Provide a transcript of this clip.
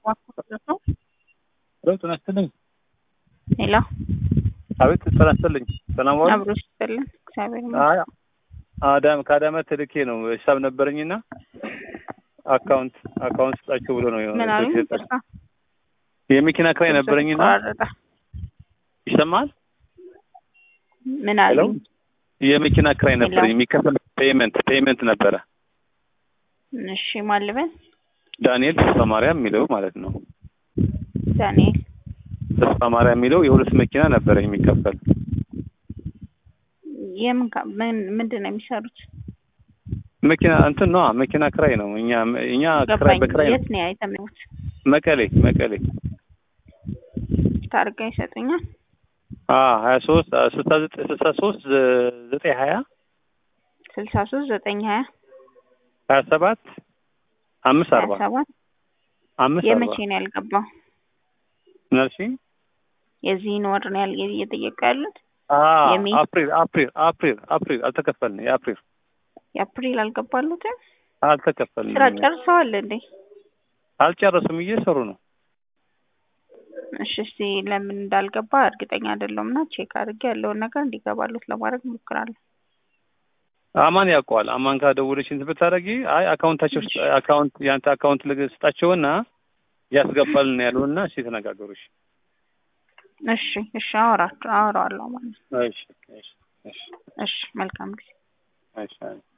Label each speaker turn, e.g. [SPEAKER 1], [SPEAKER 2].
[SPEAKER 1] ነው።
[SPEAKER 2] ሄሎ ጤና ይስጥልኝ።
[SPEAKER 1] ሄሎ
[SPEAKER 2] አቤት ጤና ይስጥልኝ። ሰላም ዋሉ።
[SPEAKER 1] አብሮ ይስጥልን። እግዚአብሔር
[SPEAKER 2] አይ አዳም ከአዳማ ተልኬ ነው ሂሳብ ነበረኝና አካውንት አካውንት ስጣቸው ብሎ ነው
[SPEAKER 1] ምን አሉኝ?
[SPEAKER 2] የሰጠ-
[SPEAKER 1] ይቅርታ
[SPEAKER 2] የመኪና ክራይ ነበረኝና
[SPEAKER 1] ተቋረጠ።
[SPEAKER 2] ይሰማል።
[SPEAKER 1] ምን
[SPEAKER 2] ሄሎ
[SPEAKER 1] አሉኝ?
[SPEAKER 2] የመኪና ክራይ
[SPEAKER 1] ሄሎ።
[SPEAKER 2] ነበረኝ የሚከፈል ፔይመንት ፔይመንት ነበረ
[SPEAKER 1] እሺ ማን ልበል?
[SPEAKER 2] ዳንኤል ተስፋ ማርያም የሚለው ማለት ነው።
[SPEAKER 1] ዳንኤል
[SPEAKER 2] ተስፋ ማርያም የሚለው የሁለት መኪና ነበረኝ የሚከፈል
[SPEAKER 1] የምን ካ- ምን ምንድን ነው የሚሰሩት?
[SPEAKER 2] መኪና እንትን ነው መኪና ክራይ ነው። እኛ እኛ ክራይ
[SPEAKER 1] ገባኝ።
[SPEAKER 2] በክራይ ነው።
[SPEAKER 1] የት ነው የተመኙት?
[SPEAKER 2] መቀሌ መቀሌ
[SPEAKER 1] ታርጋ ይሰጡኛል?
[SPEAKER 2] አ ሀያ ሶስት ስልሳ ዘጠኝ ስልሳ ሶስት ዘጠኝ ሀያ
[SPEAKER 1] ስልሳ ሶስት ዘጠኝ ሀያ
[SPEAKER 2] ሀያ ሰባት አምስት
[SPEAKER 1] ሀያ
[SPEAKER 2] አርባ
[SPEAKER 1] ሰባት
[SPEAKER 2] አምስት አርባ
[SPEAKER 1] የመቼ ነው ያልገባው?
[SPEAKER 2] ምን አልሽኝ?
[SPEAKER 1] የዚህን ወር ነው ያል እየጠየቁ ያሉት?
[SPEAKER 2] አ
[SPEAKER 1] የሚ-
[SPEAKER 2] አፕሪል አፕሪል አፕሪል አፕሪል አልተከፈልንም። የአፕሪል
[SPEAKER 1] የአፕሪል አልገባሉትም?
[SPEAKER 2] አልተከፈልንም።
[SPEAKER 1] ስራ ጨርሰዋል እንዴ?
[SPEAKER 2] አልጨረሱም፣ እየሰሩ ነው።
[SPEAKER 1] እሺ እስቲ ለምን እንዳልገባ እርግጠኛ አይደለሁም እና ቼክ አድርጌ ያለውን ነገር እንዲገባሉት ለማድረግ እሞክራለሁ።
[SPEAKER 2] አማን ያውቀዋል። አማን ጋር ደውለሽ እንትን ብታደርጊ አይ አካውንታቸው ውስጥ አካውንት ያንተ አካውንት ልግ- ስጣቸውና ያስገባልን ያሉና እሺ ተነጋገሩሽ።
[SPEAKER 1] እሺ እሺ አወራቸው አወራዋለሁ ማለት ነው።
[SPEAKER 2] እሺ እሺ እሺ
[SPEAKER 1] እሺ መልካም ጊዜ።
[SPEAKER 2] እሺ